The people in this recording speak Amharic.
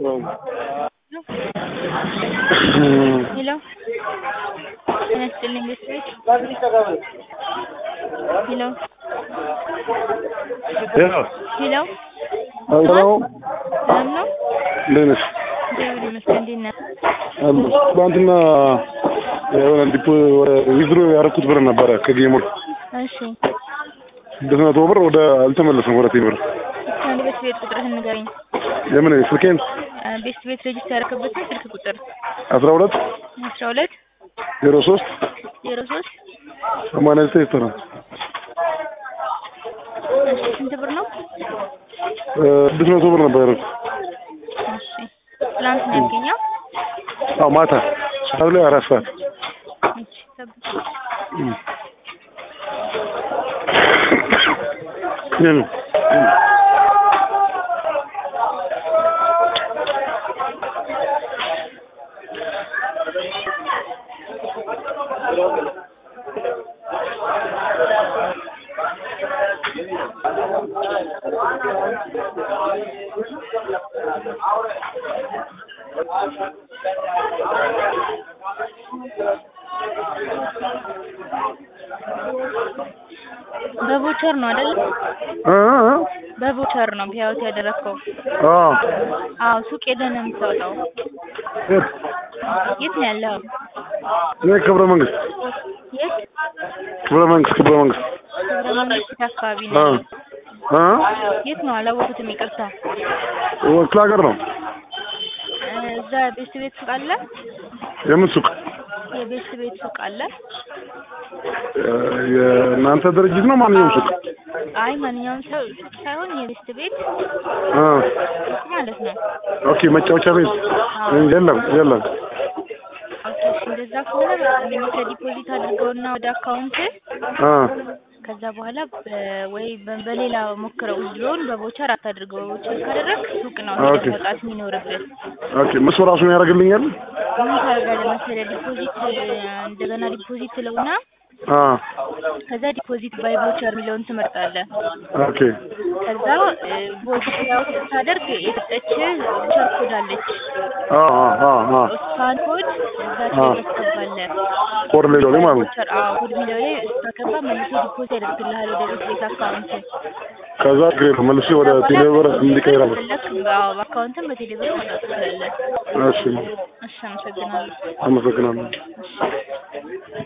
ሄሎ ጤና ይስጥልኝ ቤተሰቦች ሄሎ ሄሎ ሄሎ ሄሎ ሰላም ነው? እንዴት ነሽ? እግዚአብሔር ይመስገን። እንዴት ነህ? አለሁ። ትናንትና የሆነ ዲፖ ወደ ዊዝድሮ ያደረኩት ብር ነበረ ከጌሙር እሺ ስድስት መቶ ብር ወደ አልተመለሰም ወደ ቴምር እስኪ አንድ ቤት ቤት ቁጥርህን ንገረኝ። የምን ስልኬን ቤት ቤት ሬጅስተር ያደረክበትን ስልክ ቁጥር አስራ ሁለት አስራ ሁለት ዜሮ ሶስት ዜሮ ሶስት ሰማንያ ዘጠኝ ዘጠና እሺ ስንት ብር ነው? ስድስት መቶ ብር ነበር ያደረኩት። እሺ ትላንት ነው ያገኘው? አዎ ማታ ሰዓት ላይ አራት ሰዓት እሺ ጠብቅ። ይሄ ነው። በቮቸር ነው አይደል? እ እ በቮቸር ነው ፒያውት ያደረግከው? አዎ አዎ ሱቅ ሄደህ ነው የምታወጣው። የት? የት ነው ያለው? እኔ ክብረ መንግስት የት? ክብረ መንግስት ክብረ መንግስት ክብረ መንግስት አካባቢ እ ነው። እ የት ነው አላወኩትም፣ ይቅርታ። ክፍለ ሀገር ነው። እ እዛ ቤስት ቤት ሱቅ አለ? የምን ሱቅ? የቤስት ቤት ሱቅ አለ? እ የእናንተ ድርጅት ነው? ማንኛውም ሱቅ? አይ ማንኛውም ሰው ሱቅ ሳይሆን የቤስት ቤት እ ሱቅ ማለት ነው። ኦኬ መጫወቻ ቤት የለም የለም። ኦኬ እሺ፣ እንደዛ ከሆነ መልሰህ ዲፖዚት አድርገውና ወደ አካውንት እ ከዛ በኋላ በ- ወይ በ- በሌላ ሞክረው ድሮን በቮቸር አታድርገው። በቮቸር ካደረግ ሱቅ ነው ሄደህ ኦኬ። መውጣት የሚኖርብህ። ኦኬ እሱ ራሱን ያደርግልኛል? ምን ታደርጋለህ መሰለህ? ዲፖዚት እንደገና ዲፖዚት ትለውና አ ከዛ ዲፖዚት ባይ ቮቸር የሚለውን ትመርጣለህ። ኦኬ ከዛ ቮቸር ያው ስታደርግ የሰጠችህ ቮቸር ኮድ አለች። አ አ አ አ እሷን ኮድ እዛች አ። ላይ ታስገባለህ። ኮድ ላይ ነው ማለት ነው። ቮቸር አዎ፣ ኮድ የሚለው ላይ ስታገባ መልሶ ዲፖዚት ያደርግልሃል ወደ ቤት ቤት አካውንት። ከዛ ግሬ መልሼ ወደ ቴሌብር እንዲቀይር አለ። ፈለክ በአካውንትም በቴሌብር ማውጣት ትችላለህ። እሺ እሺ፣ አመሰግናለሁ። አመሰግናለሁ። እሺ